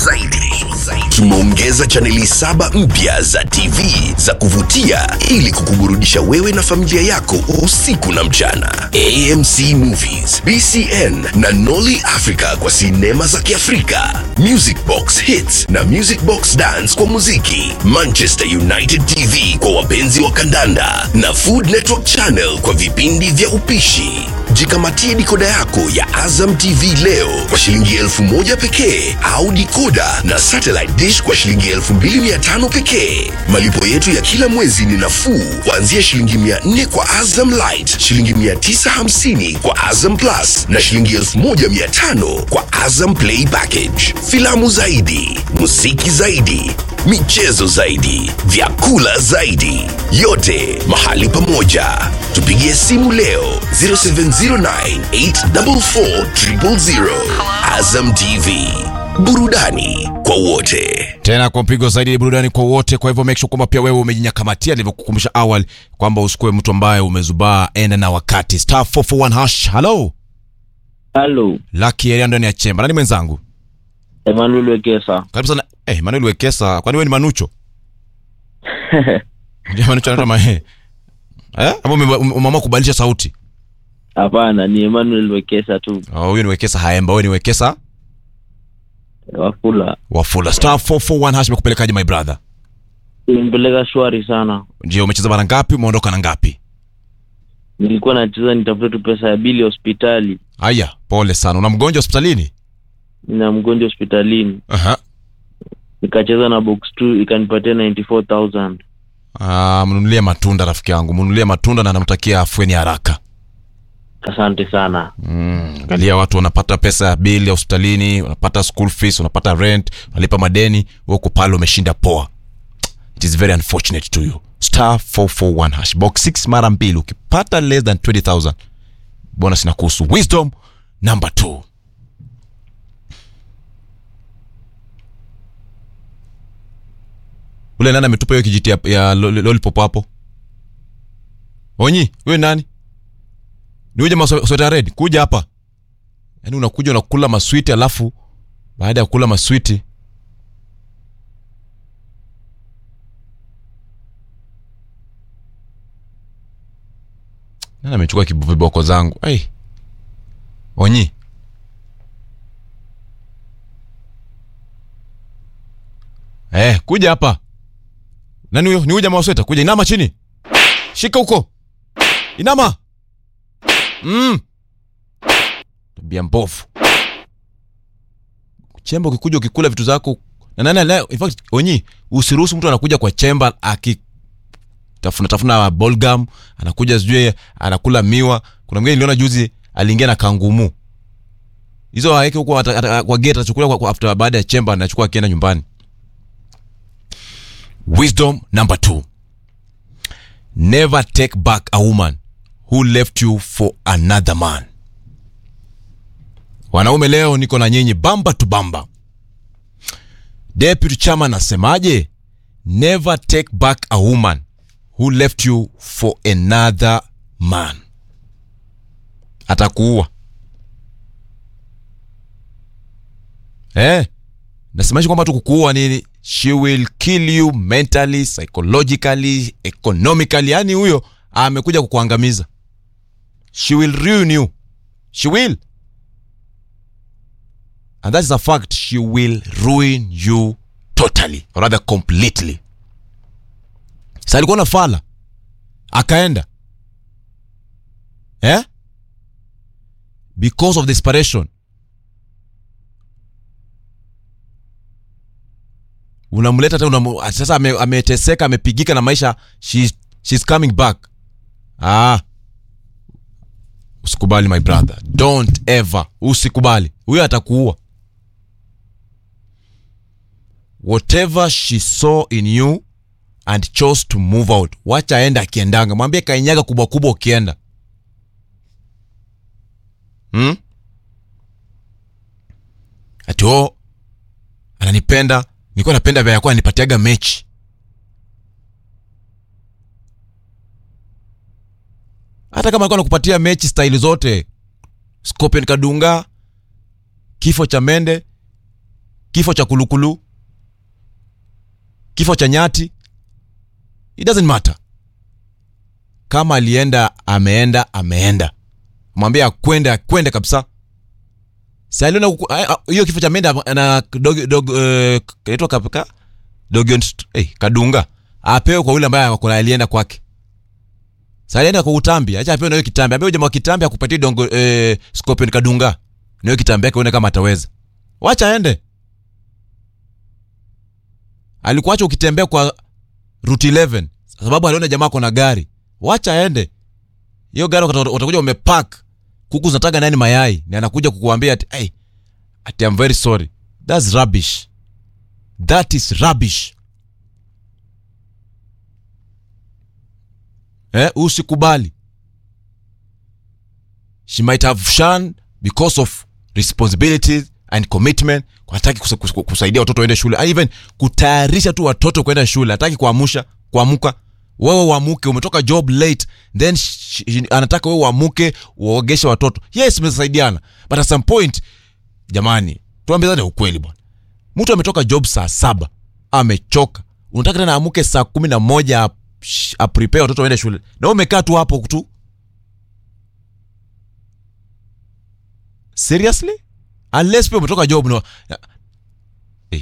zaidi. Tumeongeza chaneli saba mpya za TV za kuvutia ili kukuburudisha wewe na familia yako usiku na mchana. AMC Movies, BCN na Nolly Africa kwa sinema za Kiafrika, Music Box Hits na Music Box Dance kwa muziki, Manchester United TV kwa wapenzi wa kandanda na Food Network Channel kwa vipindi vya upishi. Jikamatie dikoda yako ya Azam TV leo kwa shilingi elfu moja pekee au dikoda na satellite dish kwa shilingi elfu mbili mia tano pekee. Malipo yetu ya kila mwezi ni nafuu kuanzia shilingi mia nne kwa Azam Light, shilingi mia tisa hamsini kwa Azam Plus na shilingi elfu moja mia tano kwa Azam Play Package. Filamu zaidi, muziki zaidi, michezo zaidi, vyakula zaidi, yote mahali pamoja. Tupigie simu leo 0709844000. Azam TV, burudani kwa wote. tena kwa mpigo zaidi ni burudani kwa wote kwa hivyo make sure kwamba pia wewe umejinyakamatia nilivyokukumbusha awali kwamba usikuwe mtu ambaye umezubaa enda na wakati star 441 hash hello Halo, lucky area ndani ya chemba nani mwenzangu Emmanuel Wekesa. karibu sana eh Manuel Wekesa kwani wewe ni Manucho ndio Manucho anaitwa mae eh hapo umeamua kubadilisha sauti Hapana, ni Emmanuel Wekesa tu, oh huyo ni Wekesa haemba wewe ni Wekesa Wafula. wafula star 441 hash imekupelekaje my brother Nimpeleka shwari sana. ndio umecheza mara ngapi umeondoka na ngapi Nilikuwa nacheza nitafute tu pesa ya bili hospitali, haya pole sana una mgonjwa hospitalini nina mgonjwa hospitalini, aha nikacheza na box 2 ikanipatia 94000 Ah, mnunulie matunda rafiki yangu, mnunulie matunda na namtakia afueni haraka. Asante sana. Mm, angalia watu wanapata pesa ya bili ya hospitalini, wanapata school fees, wanapata rent, wanalipa madeni, wewe uko pale umeshinda poa. It is very unfortunate to you. Star 441 hash box 6 mara mbili ukipata less than 20000 bonus inakuhusu. Wisdom number 2. Ule nani ametupa hiyo kijiti ya, ya lo- lo- lollipop hapo? Onyi, wewe nani? Ni uje masweta red, kuja hapa. Yaani unakuja unakula maswiti alafu baada ya kula maswiti Nani amechukua kibu- viboko zangu? Ai. Onyi. Eh, kuja hapa. Nani huyo? Ni huyo jamaa wa sweta. Kuja inama chini. Shika huko. Inama. Mm. Tabia mbovu. Chemba ukikuja ukikula vitu zako na nani leo in fact onyi usiruhusu mtu anakuja kwa chemba aki tafuna tafuna bolgam anakuja sijui anakula miwa kuna mwingine niliona juzi aliingia na kangumu hizo aweke huko ata- ata- kwa gate atachukua kwa, kwa after baada ya chemba anachukua akienda nyumbani wisdom number two never take back a woman who left you for another man wanaume leo niko na nyinyi bamba tu bamba deputy chairman asemaje never take back a woman who left you for another man atakuua eh nasemashi kwamba tu kukuua nini she will kill you mentally psychologically economically yani huyo amekuja kukuangamiza she will ruin you she will and that is a fact she will ruin you totally or rather completely sa alikuwa na fala akaenda eh? because of desperation unamleta tena unamu, sasa ame- ameteseka amepigika na maisha she's, she's coming back ah usikubali my brother don't ever usikubali huyo atakuua whatever she saw in you and chose to move out wacha aenda akiendanga mwambie kainyaga kubwa kubwa ukienda hmm? ati o ananipenda nilikuwa napenda vya yakuwa anipatiaga mechi hata kama alikuwa nakupatia mechi staili zote scorpion kadunga kifo cha mende kifo cha kulukulu kifo cha nyati it doesn't matter kama alienda ameenda ameenda mwambie akwende akwende kabisa si aliona kuku- a- a- hiyo kifo cha menda na dog, dog, uh, kaitwa kapika dogion hey, kadunga apewe kwa yule ambaye ako- alienda kwake sa alienda kwa utambi acha apewe na hiyo kitambi ambaye jamaa wa kitambi akupatie dongo eh, scorpion kadunga na hiyo kitambi yake uone kama ataweza wacha aende alikuacha ukitembea kwa route 11 sababu aliona jamaa kona gari wacha aende hiyo gari utata- utakuja umepark kuku zinataga nani mayai ni anakuja kukuambia ati hey, ati I'm very sorry that's rubbish that is rubbish eh, usikubali she might have shunned because of responsibilities and commitment hataki kusa, kus- kusaidia watoto waende shule and even kutayarisha tu watoto kwenda shule hataki kuamusha kuamuka wewe uamuke umetoka job late then sh- sh- anataka wewe uamuke uogeshe watoto yes mmesaidiana but at some point jamani tuambizane ukweli bwana mtu ametoka job saa saba amechoka unataka tena amuke saa kumi na moja ap- sh- aprepare watoto waende shule na wewe umekaa tu hapo tu seriously unless pia umetoka job no hey.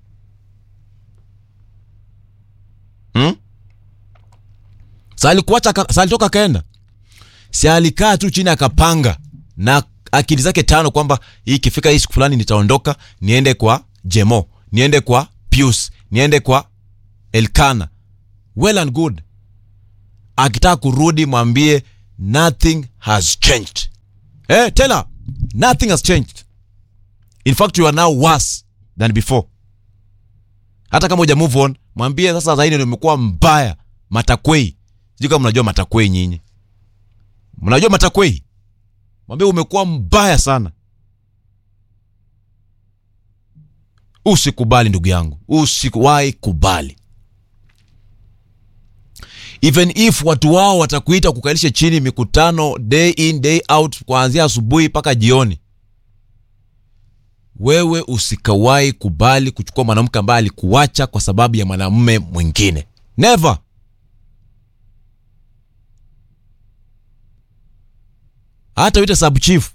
hmm? sa alikuacha ka- sa alitoka akaenda si alikaa tu chini akapanga na akili zake tano kwamba hii ikifika hii siku fulani nitaondoka niende kwa jemo niende kwa pius niende kwa elkana well and good akitaka kurudi mwambie nothing has changed eh, tell her nothing has changed in fact you are now worse than before hata kama uja move on mwambie sasa zaidi ndio umekuwa mbaya matakwei sijui kama mnajua matakwei nyinyi mnajua matakwei mwambie umekuwa mbaya sana usikubali ndugu yangu usikuwahi kubali even if watu wao watakuita kukalisha chini mikutano day in day out kuanzia asubuhi mpaka jioni wewe usikawahi kubali kuchukua mwanamke ambaye alikuacha kwa sababu ya mwanamume mwingine never hata uite sub chief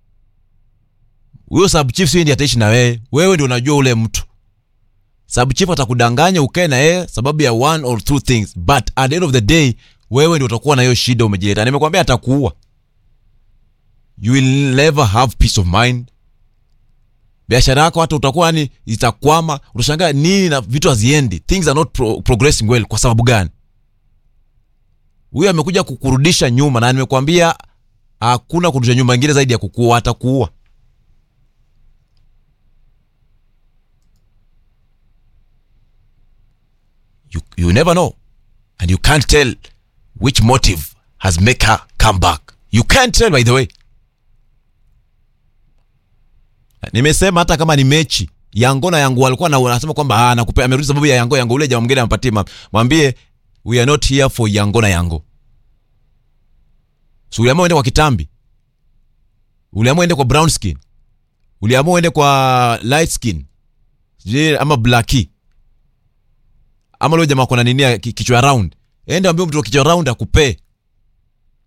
huyo sub chief sio ndiye ataishi na wewe wewe ndio unajua ule mtu sub chief atakudanganya ukae na yeye sababu ya one or two things but at the end of the day wewe ndio utakuwa na hiyo shida umejileta nimekwambia atakuua you will never have peace of mind biashara yako hata utakuwa yani itakwama utashangaa nini na vitu haziendi things are not pro progressing well kwa sababu gani huyo amekuja kukurudisha nyuma na nimekwambia hakuna kurudisha nyuma ingine zaidi ya kukuua atakuua you, you never know and you can't tell which motive has make her come back you can't tell by the way nimesema hata kama ni mechi yango na yango walikuwa na wanasema kwamba ah, nakupe amerudi sababu ya yango yango ule jamaa mwingine ampatie ma- mwambie we are not here for yango na yango so uliamua uende kwa kitambi uliamua uende kwa brown skin uliamua uende kwa light skin sijui ama blacki ama leo jamaa kona nini ya ki- kichwa round ende ambie mtu wa kichwa round akupee